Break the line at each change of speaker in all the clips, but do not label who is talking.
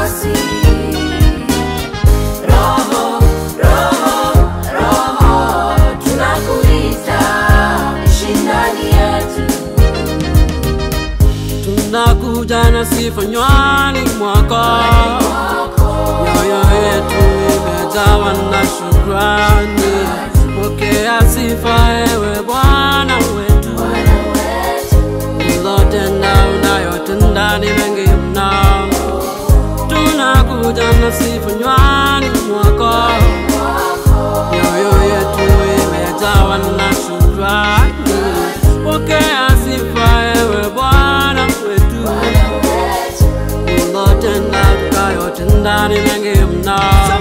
nasi. Roho, Roho, Roho, tunakuita, ishi ndani yetu.
tunakuja na sifa nywani mwako, mioyo yetu imejawa na shukrani. Pokea sifa ewe Bwana wetu, ulotenda unayotenda ni mengi mno. Tunakuja na sifa nywani mwako, mioyo yetu imejawa na shukrani. Pokea sifa ewe Bwana wetu, ulotenda tukayotenda ni mengi mno.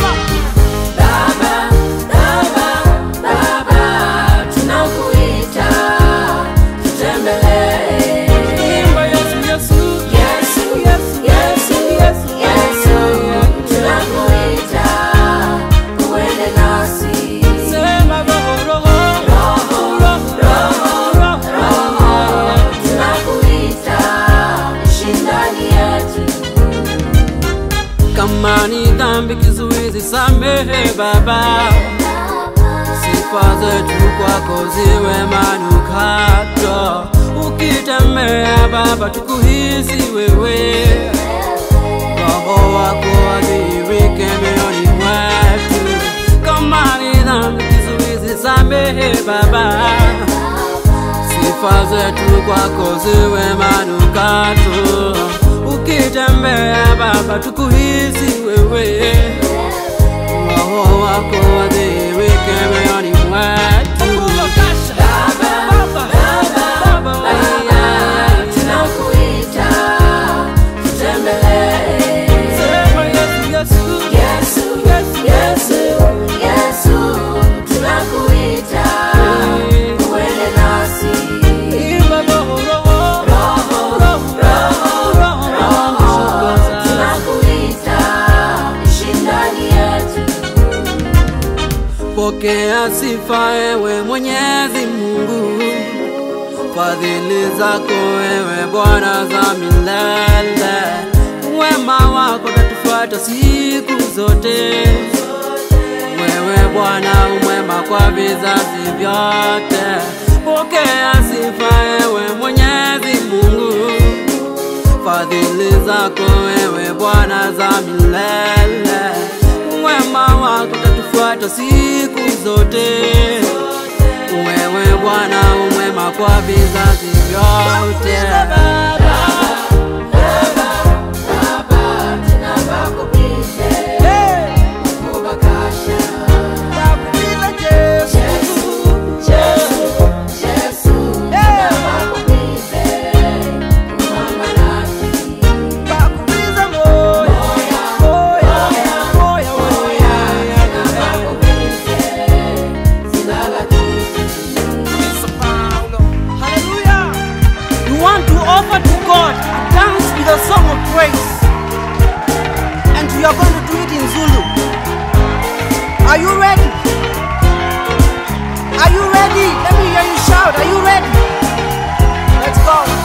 Baba, Baba, Baba, tunakuita, tutembelee.
Imba Yesu, Yesu,
Yesu, Yesu, Yesu, Yesu, tunakuita, uende nasi.
sema Roho, Roho,
Roho,
Roho, Roho,
tunakuita, ishi ndani yetu.
kama ni dhambi kizuizi, samehe Baba, sifa zetu kwako ziwe manukato. Ukitembea Baba, tukuhisi wewe, Roho wako adhihirike mioyoni mwetu. Kama ni dhambi kizuizi, samehe Baba, sifa zetu kwako ziwe manukato. Ukitembea Baba, tukuhisi wewe, Roho wako adhihirike mioyoni mwetu.
Baba, Baba, Baba, tunakuita, tutembelee.
Sema Yesu, Yesu,
Yesu, Yesu, Yesu, tunakuita, uende nasi.
imba Roho, Roho,
Roho,
Roho, Roho, Roho,
tunakuita, ishi ndani yetu.
Pokea sifa ewe Mwenyezi Mungu, fadhili zako ewe Bwana za milele, wema wako tatufuata siku zote. Wewe Bwana umwema kwa vizazi vyote. Pokea sifa ewe Mwenyezi Mungu, fadhili zako ewe Bwana za milele, wema wako tatufuata siku zote. Wewe Bwana umwema kwa vizazi vyote. Hallelujah. You want to offer to God a dance with a song of praise. And you are going to do it in Zulu. Are you ready? Are you ready? Let me hear you shout. Are you ready? Let's go.